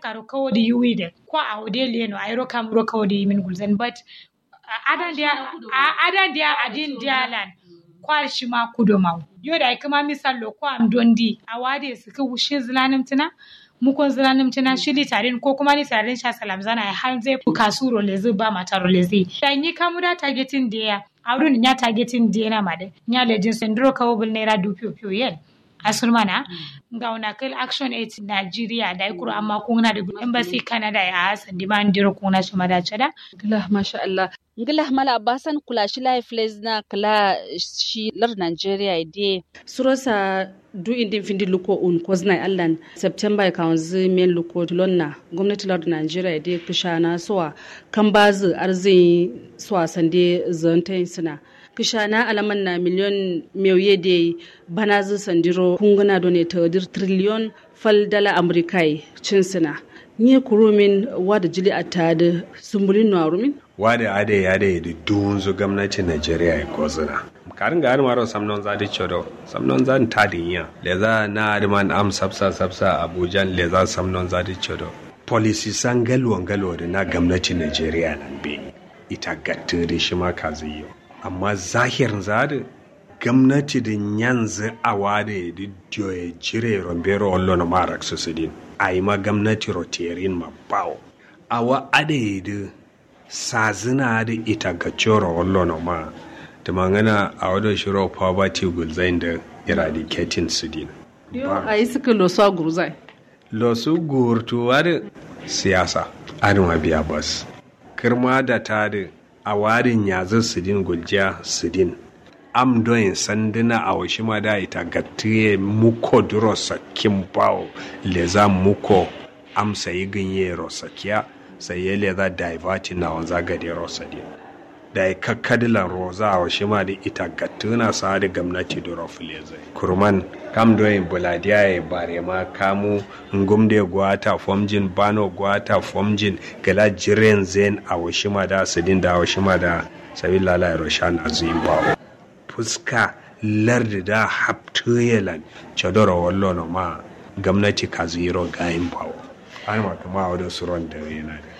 karo kawodi yuwide ko awde leno ayro kamro kawodi yimin gulzen but adan dia adan dia adin dialan kwal shi ma kudo maw yo da kuma misallo ko am dondi awade su ka wushe zulanim tina mukon zulanim tina shili tarin ko kuma ni tarin sha salam zana har zai ku kasuro lezi ba mataro lezi dan ni kamuda targeting dia awdun nya targeting dia na made nya lejin sendro kawbul naira dupiyo piyo yen asurmana nga una kil action aid Nigeria da ikuru amma kuna da embassy Canada ya hasan di man diro kuna shi mada chada gila masha Allah ngila mala abasan kula shi life na kula shi lar Nigeria de surosa du indin findi luko un kozna allan September kan zi men luko lonna gwamnati lar Nigeria de kishana sowa kan bazu arzi sowa sande zantain suna kishana alaman na miliyon mewye de bana zu sandiro kungana done ta dir trillion fal dala amrikai cinsina nye kurumin wada jili a tada sumbulin no arumin wada ade ya da da dunzu gwamnatin Najeriya ya kozuna karin ga harma ro samnon za di chodo samnon za ta dinya le za na adman am sabsa sabsa abuja le za samnon za di chodo policy san galwa galwa da na gwamnatin Najeriya nan be ita gatta da shi ma kaziyo amma zahirin zadi gwamnati da yanzu a wade da ya jire rombero wallo na marak su sidin a yi ma gwamnati roterin ma bawo a wa ade da sazina da ita ga coro wallo na ma da mangana a wadda shiro poverty gulzain da eradicating sidin a yi suka losu a gurzai losu gurtuwa da siyasa adama biya bas kirma da ta da a warin yazin sidin guljiya sidin am doyin sanduna a washi ma da ita gatiye muko duro sakin bawo leza muko am sayi ganye rosakiya sai ya leza divertin na wanza gade rosadi da ya kakkadilan roza a washi ma da ita gatuna sa da gwamnati duro fileze kurman kam doyin buladiya ya bare ma kamu ngumde gwata fomjin bano gwata fomjin gala jiren zen a washima da sidin da washima da sabi lalai roshan azuyin bawo fuska lardi da haptuyelan chodoro wallo no ma gwamnati ka ziro gayin bawo an ma kama wadda suron da yana da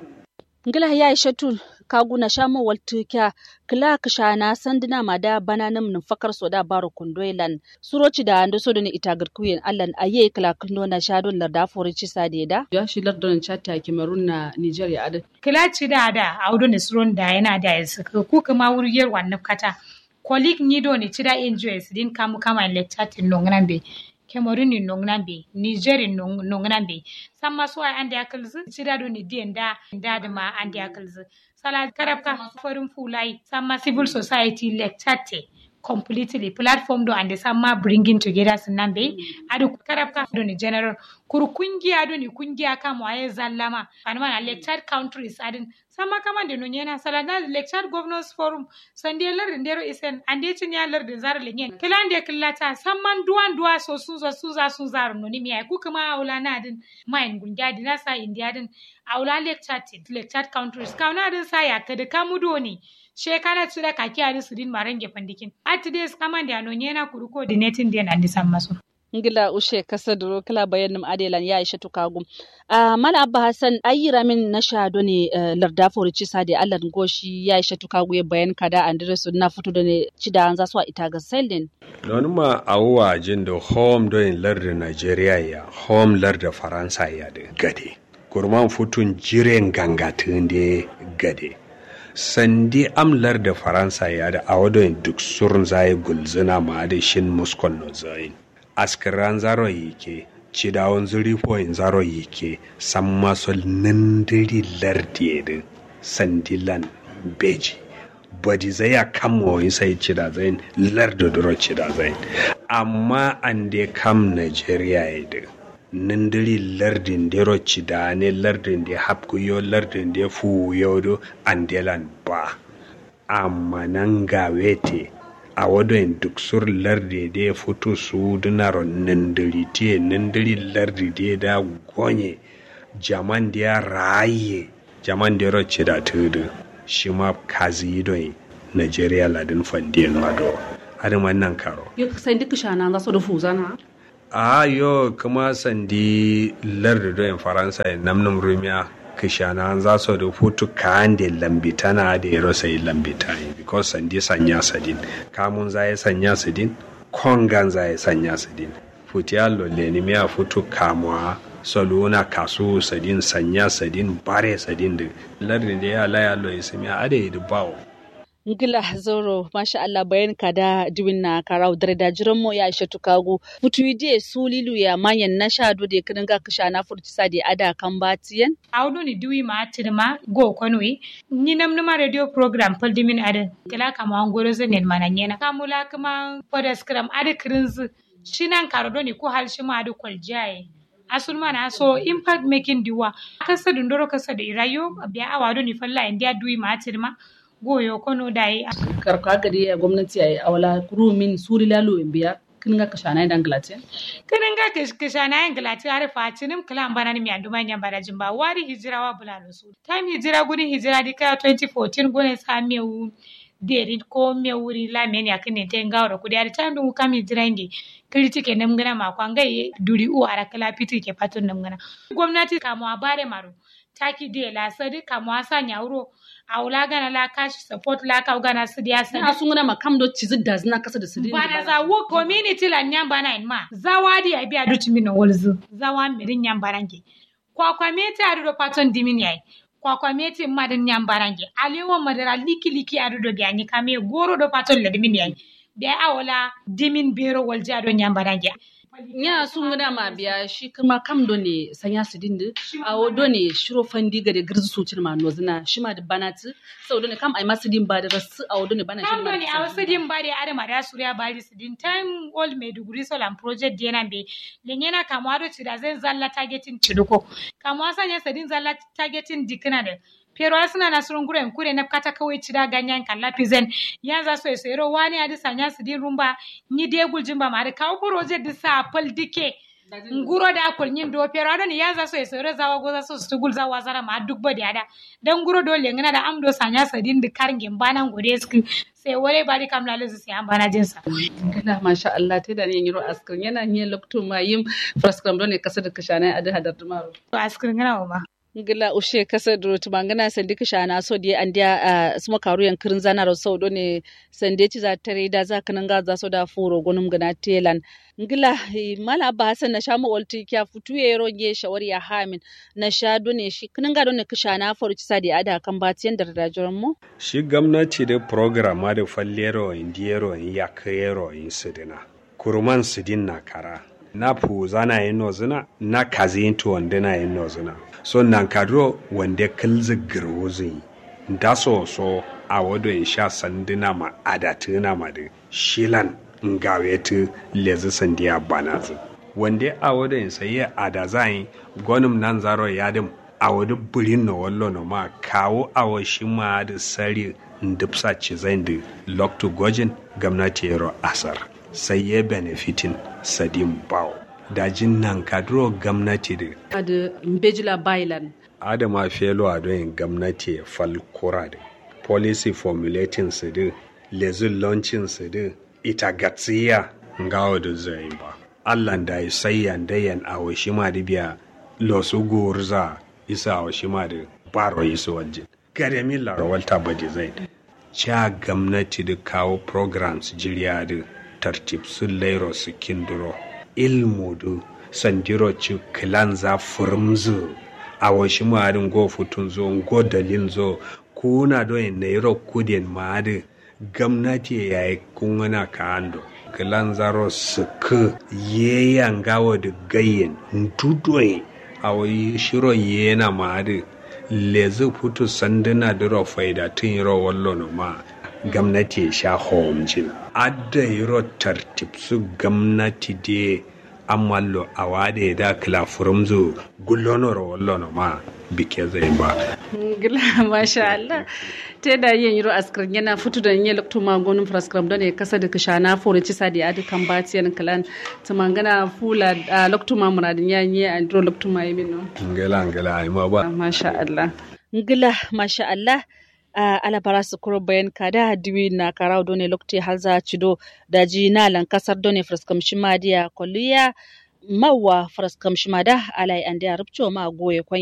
ngila ya shatul kaguna shamo waltukya kila kishana sandina mada bananam num fakar soda baro kundoilan suroci da ando sodo ni itagar kuyen allan aye kila kundo na shadon larda forici sadeda ya shi lardon chatta cameroon na nigeria ada kila ci da da audo ni suron da yana da yasa ku kuma wuriyar wannan kata kolik nido ni ci da enjoys din kamu kama lecture nongnan be Cameroon ni nongnan be Niger nongnan be samma so ay ande akalzu ci da do ni dien da da ma ande akalzu sala karabka forum fulai samma civil society lectate completely platform do ande samma bringing together sunan be adu karabka do ni general kuru kungiya do ni kungiya kama waye zallama anama na lectured countries adin sama kama de no nyena sala na lectured governors forum sande lar ndero isen ande tin ya lar de zar le nyen kilande killata samman duwan duwa so su so su za su zar no ni mi ay ku kuma aula na din main gunja din sa india din aula lectured lectured countries kauna din sa ya kada kamudo ni shekara tsura kaki ari su din marange pandikin at days kama da no nyena kuru coordinating din andi sammaso ngila ushe kasa duro kala bayanin adelan ya isha tukagu a mala abba hasan ayyira min na shado ne larda forici sade allah goshi ya isha tukagu ya bayan kada andresu na fito da ne ci da an zasu a ita ga selin don ma awuwa jin da home don larda nigeria ya home larda faransa ya da gade kurman futun jiren gangatun da gade sandi amlar da faransa ya da awadon duk surun zai gulzina ma da shin muskon no zayin askiran zaro yike cidawon zuri point zaro yike san masol nindiri lardiyedin sandilan beji badi zai a kama wani sai cida zain lardo duro cida zain amma an de kam nigeria yedin nindiri lardin dero cida ne lardin da hapkuyo lardin da fuyo do andelan ba amma nan gawete a wadon duk sur lardi da ya fito su dinaro nindiri te nindiri lardi da da gonye jaman da ya raye jaman da ya roce da tudu shi ma kazi don nigeria ladin fandiyan mado har nan karo yo sai duk shana za su da fuzana a yo kuma sandi lardi doyin faransa ya namnum rumiya kishana za su da hutu kayan da lambitana da ya rasa yi lambita because sandi sanya sadin kamun za ya sanya sadin kongan za ya sanya sadin futiya lolle ni miya futu kamuwa saluna kasu sadin sanya sadin bare sadin da lardi da ya laya lo ya sami a da ya bawo ngila zoro masha Allah bayan kada diwin na karau dare da jiran mo ya ishe tukagu futu ide sulilu ya manyan na shado da kirin ga kisha na furci sa da ada kan batiyan awdo ni diwi ma tirma go konwe ni nam numa radio program pal dimin ada kala kama an goro zanen mananyena kamula kuma podescram ada kirinz shinan karodo ni ko hal shi ma ada kwaljaye asul mana so impact making diwa kasa dundoro kasa da irayo biya awado ni falla india diwi ma tirma goyo kono dai karka gari ya gwamnati ya yi awala rumin suri lalo in biya kin ga kashana da nglatin kin ga kashana da nglatin har fatinim kala bana ni mi anduma nya bara jimba wari hijira wa bulalo su time hijira gudun hijira di ka 2014 gune sa mewu deri ko mewuri la men ya kine te ngawro kudi ari tandu kam hijira ngi kriti ke nam gana ma kwa ngai duri u ara kala piti ke patun nam gana gwamnati kamo abare maru taki de la sadi kamo asa nyauro awula gana la cash support la ka gana su dia sa na sun gana makam do cizi da zina kasa da su bana za wo community la nyamba na in ma zawadi ai biya dutu min wolzu zawa mirin nyamba range kwa kwa mete adu do paton dimin yai kwa kwa mete madin nyamba range alewo madara liki liki adu do biya ni kame goro do paton la dimin yai biya awala dimin bero walja do nyamba range nya sun gana ma biya shi kuma kam do ne sanya su dindi a wodo ne shiro fandi ga da girzu sucin ma nozina shi ma da banati sau do ne kam ai masu din ba da rasu a wodo ne bana shi kam do ne a wasu din ba da ada ma da suriya ba da su din time old maiduguri solar project dena be lenyena kamwa do ci da zan zalla targeting ciduko kamwa sanya sadin zalla targeting dikina da pero asina na surun gure kure na kata kawai cida ganyan kan lapizen ya za so esero wani adi sanya su din rumba ni de guljimba ma da kawo proje di sa pal dike nguro da akul nyin do pero adon ya za so esero zawa goza so su gul zawa zara ma duk bodi ada dan nguro do le ngana da amdo sanya su din di karngin banan gode su sai wale bari kam lalu su sai bana jin sa kala masha Allah te da yin yiro askrin yana yin lokto ma yim fraskram do ne kasa da kashana adi hadar dumaro to askrin ngana ma ngila ushe kasa duro tumangana sandi kishana so die andia uh, suma karu yan kirin zana ro so ne sandi ci za tare da za kanan ga za so da furo gonum gana telan ngila mala ba hasan na shamu olti kya futu ye ro nge shawari ya hamin na sha ne shi kanan ga ne kishana faru ci sadi ada kan batiyan da da joran mu shi gwamnati da program ma da fallero indiyero ya kayero in sidina kurman sidin na kara na pu zana yin nozina na kazin to wanda na yin nozina so nan kadro wanda kalzi girwuzin da so so a wado in sha sandina ma adatina ma da shilan ngawetu lezi sandiya banazu wanda a wado in sayi adazai gwanin nan zaro yadim a wado burin na wallo na ma kawo a shi ma da sari ndipsa cizain da lokto gojin gwamnati yaro asar sai ya benefitin sadin bawo dajin nan kadro gwamnati da da mbejila bailan adama felo a don gwamnati fal kura da policy formulating su da lezin launching su da ita gatsiya ngawo da zai ba allah da ya sayyan dayan a washi ma da biya losu gurza isa a washi ma da baro isu wajen garemi larawalta bade zai cha gwamnati da kawo programs jiriya da tartib sun lairo su kinduro ilmu du sandiro ci kilan za furmzu a washi maadin go futun zo go dalin zo kuna do en nairo kudin maadi gwamnati ya yi kungana ka ando kilan zaro suku ye yangawo da gayyen ntudoyin a wai shiro yana maadi lezi futu sanduna diro faida tun yiro wallo no ma gwamnati ya sha homjin adda yiro tartib su gwamnati de amallo a wade da kila furumzu gullonor wallono ma bike zai ba gila masha Allah te da yin yiro askar yana fitu da yin lokto ma gonun fraskram da ne kasa da kashana fore ci sadi adi kan batiyan kalan tumangana fula lokto ma muradin yanye andro lokto ma yimin no ngela ngela ai ma ba masha Allah ngila masha Allah uh, alabara su kuro bayan kada diwi na karau done lokti halza cido da ji na lan kasar done fraskam shimadiya koliya mawa faras kam shimada alai ande arabcho ma goye